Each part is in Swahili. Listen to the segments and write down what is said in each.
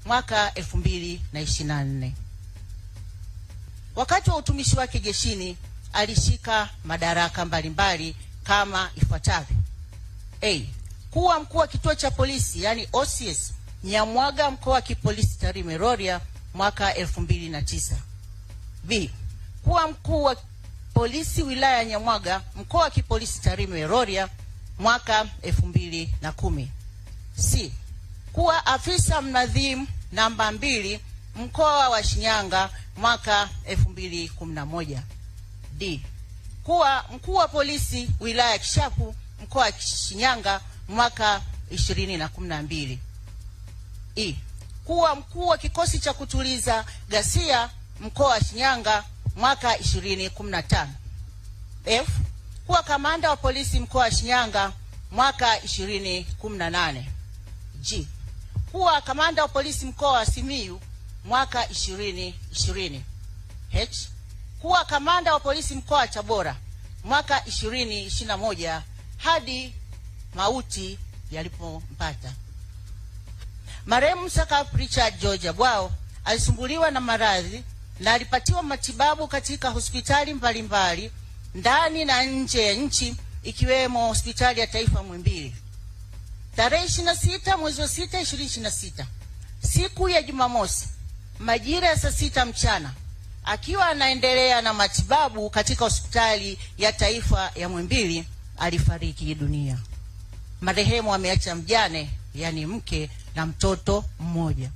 mwaka 2024. Wakati wa utumishi wake jeshini alishika madaraka mbalimbali kama ifuatavyo: A. Kuwa mkuu wa kituo cha polisi yani OCS Nyamwaga mkoa wa kipolisi Tarime Rorya mwaka 2009. B. Kuwa mkuu wa polisi wilaya ya Nyamwaga mkoa wa kipolisi Tarime Rorya mwaka 2010. C. Kuwa afisa mnadhimu namba mbili mkoa wa Shinyanga mwaka 2011. D. Kuwa mkuu wa polisi wilaya ya Kishapu mkoa wa Shinyanga mwaka 2012. E. Kuwa mkuu wa kikosi cha kutuliza ghasia mkoa wa Shinyanga mwaka 2015. F. Kuwa kamanda wa polisi mkoa wa Shinyanga mwaka 2018. G. Kuwa kamanda wa polisi mkoa wa Simiyu mwaka 2020. H. Kuwa kamanda wa polisi mkoa wa Tabora mwaka 2021 hadi mauti yalipompata. Marehemu Sakap Richard George Abwao alisumbuliwa na maradhi na alipatiwa matibabu katika hospitali mbalimbali ndani na nje ya nchi ikiwemo hospitali ya taifa Muhimbili. Tarehe 26 mwezi wa 6 2026, siku ya Jumamosi majira ya saa sita mchana, akiwa anaendelea na matibabu katika hospitali ya taifa ya Muhimbili alifariki dunia. Marehemu ameacha mjane, yani mke na mtoto mmoja.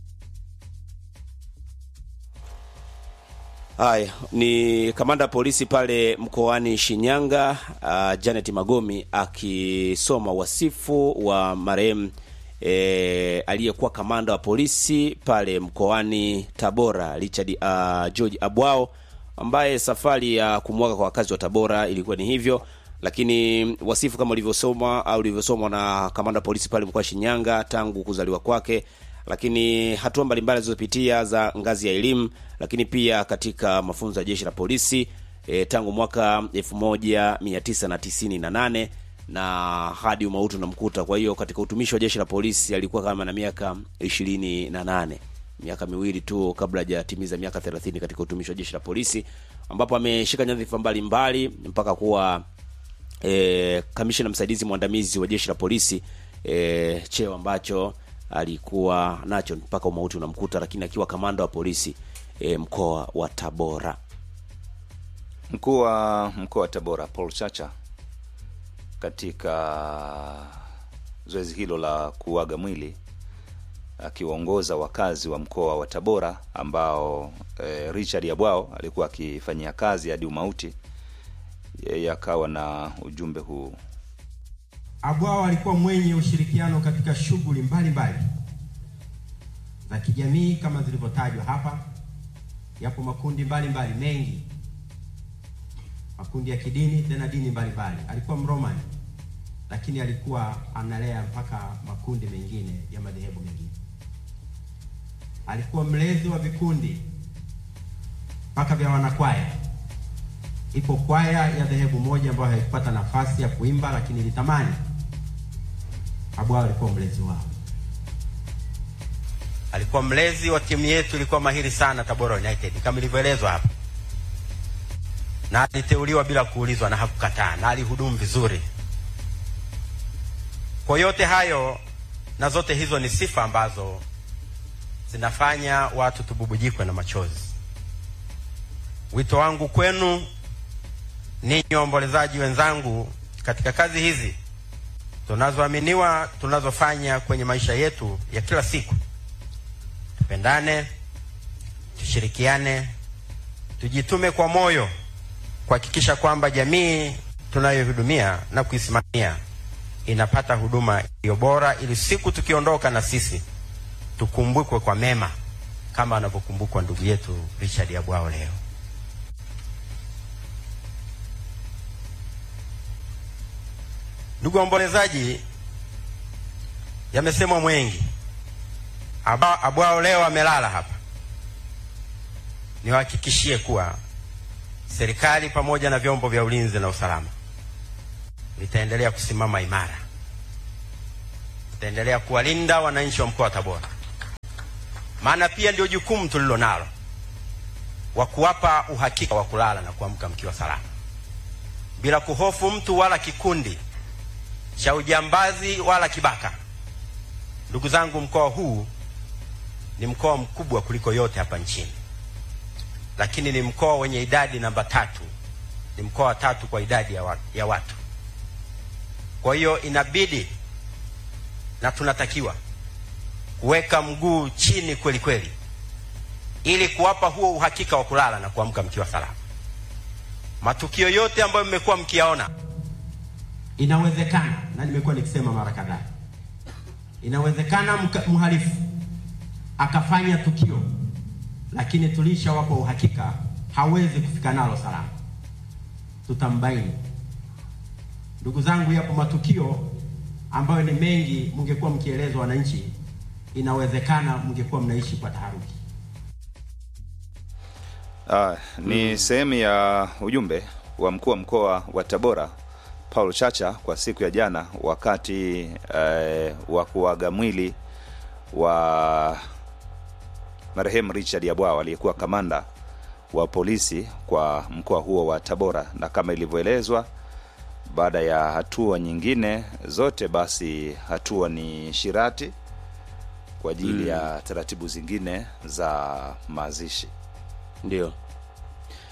Haya ni kamanda wa polisi pale mkoani Shinyanga, uh, Janet Magomi akisoma wasifu wa marehemu e, aliyekuwa kamanda wa polisi pale mkoani Tabora Richard uh, George Abwao ambaye safari ya kumwaga kwa wakazi wa Tabora ilikuwa ni hivyo, lakini wasifu kama ulivyosoma au ulivyosomwa na kamanda wa polisi pale mkoa wa Shinyanga tangu kuzaliwa kwake lakini hatua mbalimbali alizopitia za ngazi ya elimu, lakini pia katika mafunzo ya jeshi la polisi e, tangu mwaka 1998 na hadi umauti unamkuta. Kwa hiyo katika utumishi wa jeshi la polisi alikuwa kama na miaka 28, miaka miwili tu kabla hajatimiza miaka 30 katika utumishi wa jeshi la polisi, ambapo ameshika nyadhifa mbalimbali mpaka kuwa e, kamishna msaidizi mwandamizi wa jeshi la polisi e, cheo ambacho alikuwa nacho mpaka umauti unamkuta, lakini akiwa kamanda wa polisi e, mkoa wa Tabora. Mkuu wa mkoa wa Tabora Paul Chacha katika zoezi hilo la kuaga mwili akiwaongoza wakazi wa mkoa wa Tabora ambao e, Richard Abwao alikuwa akifanyia kazi hadi umauti, yeye akawa na ujumbe huu. Abwao alikuwa mwenye ushirikiano katika shughuli mbalimbali za kijamii kama zilivyotajwa hapa. Yapo makundi mbalimbali mbali, mengi makundi ya kidini, tena dini mbalimbali. Alikuwa Mromani, lakini alikuwa analea mpaka makundi mengine ya madhehebu mengine. Alikuwa mlezi wa vikundi mpaka vya wanakwaya. Ipo kwaya ya dhehebu moja ambayo haikupata nafasi ya kuimba, lakini ilitamani. Abwao alikuwa mlezi wao. Alikuwa mlezi wa timu yetu, ilikuwa mahiri sana Tabora United kama ilivyoelezwa hapa, na aliteuliwa bila kuulizwa na hakukataa, na alihudumu vizuri. Kwa yote hayo na zote hizo ni sifa ambazo zinafanya watu tububujikwe na machozi. Wito wangu kwenu ninyi waombolezaji wenzangu, katika kazi hizi tunazoaminiwa tunazofanya kwenye maisha yetu ya kila siku, tupendane, tushirikiane, tujitume kwa moyo kuhakikisha kwamba jamii tunayohudumia na kuisimamia inapata huduma iliyo bora, ili siku tukiondoka na sisi tukumbukwe kwa mema kama anavyokumbukwa ndugu yetu Richard Abwao leo. Ndugu waombolezaji, yamesemwa mwengi. Abwao leo amelala hapa. Niwahakikishie kuwa serikali pamoja na vyombo vya ulinzi na usalama vitaendelea kusimama imara, vitaendelea kuwalinda wananchi wa mkoa wa Tabora, maana pia ndio jukumu tulilo nalo wa kuwapa uhakika wa kulala na kuamka mkiwa salama bila kuhofu mtu wala kikundi cha ujambazi wala kibaka. Ndugu zangu, mkoa huu ni mkoa mkubwa kuliko yote hapa nchini, lakini ni mkoa wenye idadi namba tatu, ni mkoa wa tatu kwa idadi ya watu, ya watu. Kwa hiyo inabidi na tunatakiwa kuweka mguu chini kweli kweli, ili kuwapa huo uhakika wa kulala na kuamka mkiwa salama. Matukio yote ambayo mmekuwa mkiyaona, inawezekana na nimekuwa nikisema mara kadhaa, inawezekana mka- mhalifu akafanya tukio, lakini tulishawapa uhakika hawezi kufika nalo salama, tutambaini. Ndugu zangu, yapo matukio ambayo ni mengi, mngekuwa mkielezwa wananchi, inawezekana mngekuwa mnaishi kwa taharuki. Ah, ni sehemu ya ujumbe wa mkuu wa mkoa wa Tabora Paul Chacha kwa siku ya jana wakati eh, wa kuaga mwili wa marehemu Richard Yabwao aliyekuwa kamanda wa polisi kwa mkoa huo wa Tabora, na kama ilivyoelezwa, baada ya hatua nyingine zote, basi hatua ni shirati kwa ajili ya taratibu zingine za mazishi. ndio